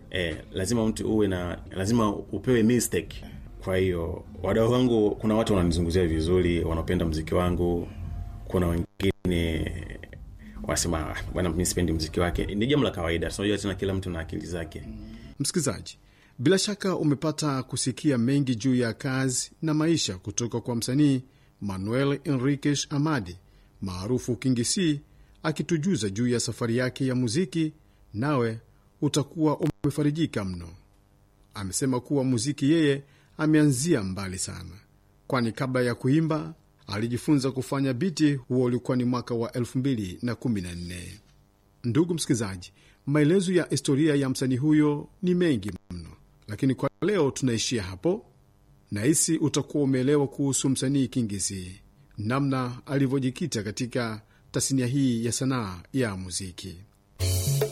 eh, lazima mtu uwe na lazima upewe mistake kwa hiyo wadau wangu kuna watu wananizunguzia vizuri wanapenda mziki wangu kuna wengine wanasema "Ah, bwana mi sipendi mziki wake ni jambo la kawaida tunajua tena kila mtu na akili zake Msikilizaji, bila shaka umepata kusikia mengi juu ya kazi na maisha kutoka kwa msanii Manuel Enriquez Amadi maarufu Kingi C akitujuza juu ya safari yake ya muziki, nawe utakuwa umefarijika mno. Amesema kuwa muziki yeye ameanzia mbali sana, kwani kabla ya kuimba alijifunza kufanya biti. Huo ulikuwa ni mwaka wa 2014. Ndugu msikilizaji, maelezo ya historia ya msanii huyo ni mengi mno, lakini kwa leo tunaishia hapo. Nahisi utakuwa umeelewa kuhusu msanii Kingisi, namna alivyojikita katika tasnia hii ya sanaa ya muziki.